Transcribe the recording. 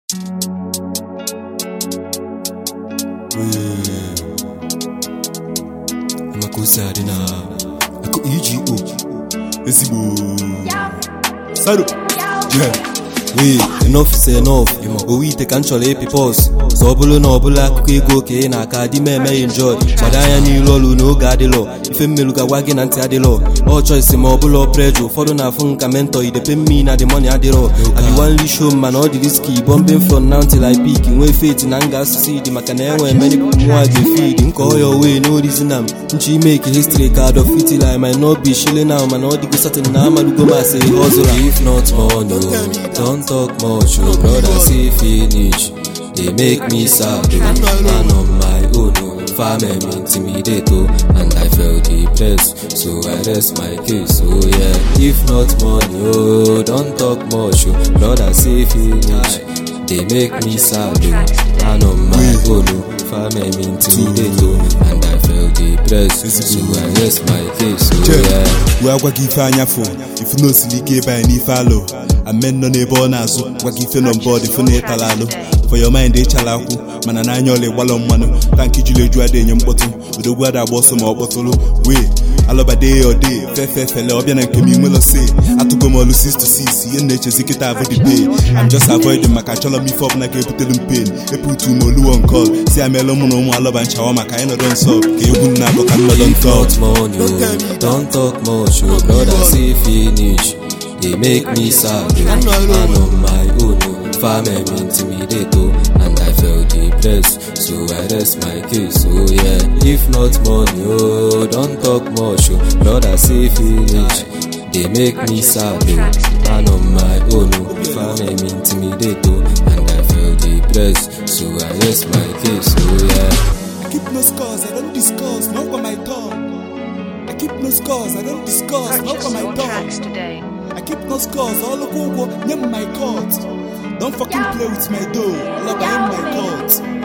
maka ose adị na akụ EGO ezigbo saro yeah. wee enough is enough owu ite ka m chọrọ ịpị pọs sọ ọ bụrụ na ọbụla akụkọ ego ka ị na-aka dị m emeghị enjoy gbado anya n'iru ọrụ n'oge adịlọ ife mmelu ga-agwa gị na ntị adịlọ ọ choice ma ọ bụla pressure ụfọdụ na-afụ nka mentor idepe mmi na the money adịrọ I wan show m mana ọ dị risky bombing from now till I peak nwee faith na m ga-asụsụ dị maka na enwere many mụa ga-efid nke ọya wee no reason am nchi make history ka Adolf Hitler I might not be shilling now mana ọ dịgo certain na amalugo m as a hustler if not money oh, don't talk much oh brother say finish they make me sad oh man on my own oh family intimidate oh and I felt depressed so I rest my case oh yeah if not money oh don't talk much oh brother say finish they make me sad oh man on my own oh family intimidate oh and I felt depressed so I rest my case oh yeah wee agwa gị ife anya fụ ifu na osiri ike ebe anyị n'ife alụ amen nọ n'ebe ọ na-azụ gwa gị ife nọ mbọọdụ ifu na ịtala alụ for your mind ịchala akwụ mana n'anya ọla ịgbalọ mmanụ tankị juru eju ada enye mkpọtụ odogwu ada agba ọsọ ma ọ kpọtụrụ wee alọbade ode fefe fele ọbịa na nke m inwelo se atụgo m ọlụ 6 to 6 ihe na-echezi kịta abụ the pay I'm just avoiding maka achọrọ m ife ọbụla ga-ebutere m pain eputu m oluwo nkọl si ameela mụ na ụmụ alọba nchawa maka anyị nọdọ nsọ ka egwu m na-abụ ka m nọdọ If ntọ not money, oh, don't talk much, oh, brother, say finish. They make me sad, oh, man on my own, oh, family intimidate, oh, and I felt depressed, so I rest my case, oh yeah. If not money, oh, don't talk much, oh, brother, say finish. They make me sad, oh, man on my own, oh, family intimidate, oh, and I felt depressed, so I rest my case, oh yeah. I keep no scores, I don't discuss, no for my tongue. I keep no scores, I don't discuss, no Purchase for my your tracks tongue. today. I keep no scores, all look over, name my court. Don't fucking play with my dough, all about my court.